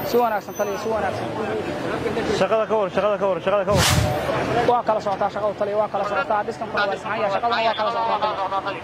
si wanaagsan taliya si wanaagsan shaqada ka war shaqada ka war shaqada ka war waa kala socotaa shaqadu taliya waa kala socotaa dhistankuna waa saxan yahay shaqaduna waa kala socotaa taliya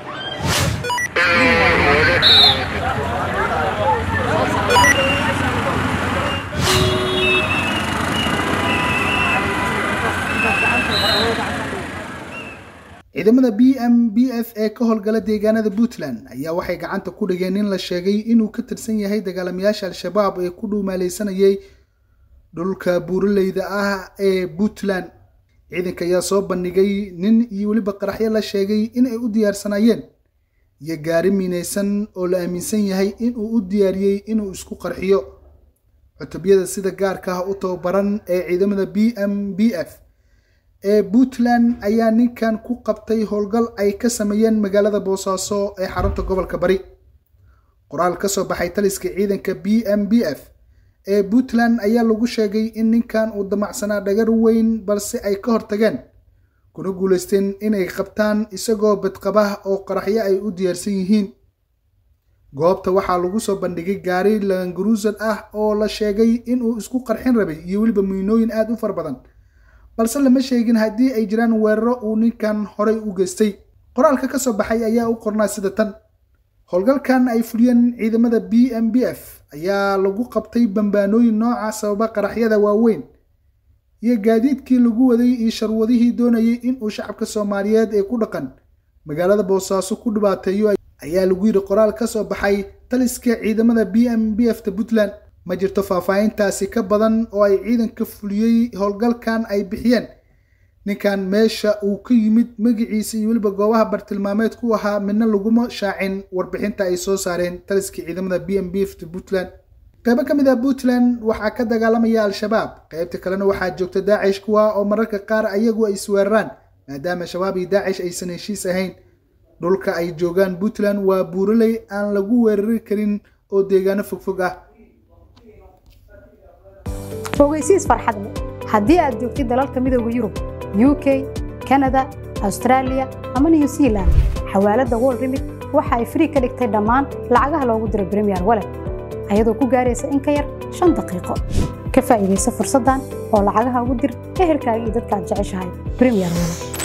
ciidamada b m b f ee ka howlgala deegaanada puntland ayaa waxay gacanta ku dhigeen in la sheegay inuu ka tirsan yahay dagaalamayaasha al-shabaab ee ku dhuumaaleysanayay dhulka buuraleyda ah ee puntland ciidanka ayaa soo bandhigay nin iyo weliba qaraxyo la sheegay in ay u diyaarsanaayeen iyo gaari miinaysan oo la aaminsan yahay inuu u diyaariyey inuu isku qarxiyo cutubyada sida gaarka ah u tababaran ee ciidamada b m b f ee puntland ayaa ninkan ku qabtay howlgal ay ka sameeyeen magaalada boosaaso ee xarunta gobolka bari qoraal ka soo baxay taliska ciidanka b m b f ee puntland ayaa lagu sheegay in ninkan uu damacsanaa dhagar weyn balse ay ka hortageen kuna guulaysteen inay qabtaan isagoo badqabah oo qaraxyo ay u diyaarsan yihiin goobta waxaa lagu soo bandhigay gaari langaruusad ah oo la sheegay inuu isku qarxin rabay iyo weliba miinooyin aada u fara badan balse lama sheegin haddii ay jiraan weeraro uu ninkan horay u geystay qoraalka ka soo baxay ayaa u qornaa sida tan howlgalkan ay fuliyeen ciidamada b m b f ayaa lagu qabtay bambaanooyin nooca sababa qaraxyada waaweyn iyo gaadiidkii lagu waday iyo sharwadihii doonayay inuu shacabka soomaaliyeed ee ku dhaqan magaalada boosaaso ku dhibaateeyo ayaa lagu yidhi qoraal ka soo baxay taliska ciidamada b m b f ta puntland ma jirto faahfaahintaasi ka badan oo ay ciidanka fuliyey howlgalkan ay bixiyeen ninkan meesha uu ka yimid magaciisa iyo weliba goobaha bartilmaameed ku ahaa midna laguma shaacin warbixinta ay soo saareen taliska ciidamada b m b f ta puntland qaybo ka mid ah puntland waxaa ka dagaalamaya al-shabaab qaybta kalena waxaa joogta daacish kuwa oo mararka qaar ayagu ay isweeraraan maadaama shabaab iyo daacish aysan heshiis ahayn dhulka ay joogaan puntland waa buuraley aan lagu weerari karin oo deegaano fogfog ah ogeysiis farxad leh haddii aad joogtid dalalka midooda yurub u k kanada austraaliya ama new zealand xawaaladda wol remit waxa ay frii ka dhigtay dhammaan lacagaha loogu diro bremiyer walet ayadoo ku gaaraysa in ka yar shan daqiiqo ka faa'iidaysa fursaddan oo lacagaha ugu dir ehelkaaga iyo dadka aad jeceshahay bremiyer walet